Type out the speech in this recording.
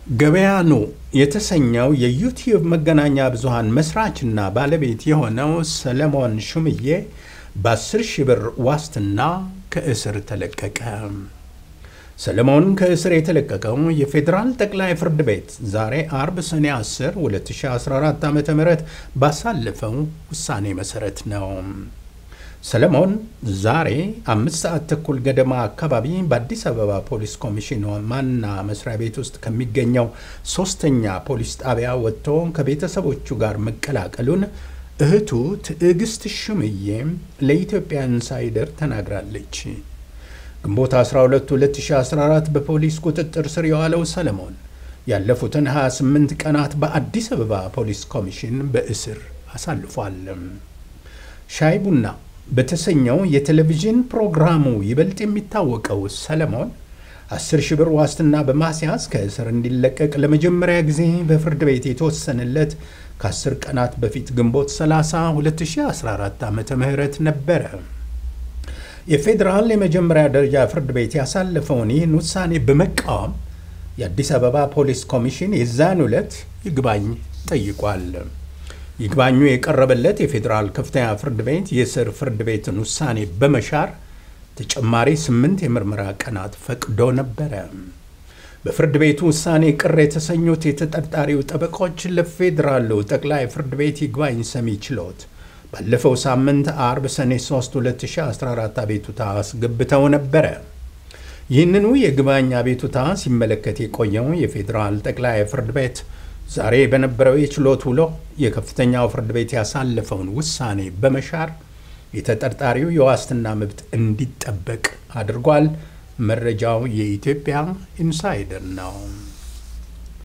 ገበያኑ የተሰኘው የዩቲዩብ መገናኛ ብዙሃን መስራችና ባለቤት የሆነው ሰለሞን ሹምዬ በ10 ሺህ ብር ዋስትና ከእስር ተለቀቀ። ሰለሞን ከእስር የተለቀቀው የፌዴራል ጠቅላይ ፍርድ ቤት ዛሬ አርብ ሰኔ 10 2014 ዓ ም ባሳለፈው ውሳኔ መሠረት ነው። ሰለሞን ዛሬ አምስት ሰዓት ተኩል ገደማ አካባቢ በአዲስ አበባ ፖሊስ ኮሚሽን ዋና መስሪያ ቤት ውስጥ ከሚገኘው ሶስተኛ ፖሊስ ጣቢያ ወጥቶ ከቤተሰቦቹ ጋር መቀላቀሉን እህቱ ትዕግስት ሹምዬ ለኢትዮጵያ ኢንሳይደር ተናግራለች። ግንቦት 12 2014 በፖሊስ ቁጥጥር ስር የዋለው ሰለሞን ያለፉትን 28 ቀናት በአዲስ አበባ ፖሊስ ኮሚሽን በእስር አሳልፏል። ሻይ ቡና በተሰኘው የቴሌቪዥን ፕሮግራሙ ይበልጥ የሚታወቀው ሰለሞን 10 ሺህ ብር ዋስትና በማስያዝ ከእስር እንዲለቀቅ ለመጀመሪያ ጊዜ በፍርድ ቤት የተወሰነለት ከ10 ቀናት በፊት ግንቦት 30 2014 ዓ ም ነበረ። የፌዴራል የመጀመሪያ ደረጃ ፍርድ ቤት ያሳለፈውን ይህን ውሳኔ በመቃወም የአዲስ አበባ ፖሊስ ኮሚሽን የዛን ዕለት ይግባኝ ጠይቋል። ይግባኙ የቀረበለት የፌዴራል ከፍተኛ ፍርድ ቤት የስር ፍርድ ቤትን ውሳኔ በመሻር ተጨማሪ ስምንት የምርመራ ቀናት ፈቅዶ ነበረ። በፍርድ ቤቱ ውሳኔ ቅር የተሰኙት የተጠርጣሪው ጠበቆች ለፌዴራሉ ጠቅላይ ፍርድ ቤት ይግባኝ ሰሚ ችሎት ባለፈው ሳምንት አርብ ሰኔ 3 2014 አቤቱታ አስገብተው ነበረ። ይህንኑ የይግባኝ አቤቱታ ሲመለከት የቆየው የፌዴራል ጠቅላይ ፍርድ ቤት ዛሬ በነበረው የችሎት ውሎ የከፍተኛው ፍርድ ቤት ያሳለፈውን ውሳኔ በመሻር የተጠርጣሪው የዋስትና መብት እንዲጠበቅ አድርጓል። መረጃው የኢትዮጵያ ኢንሳይደር ነው።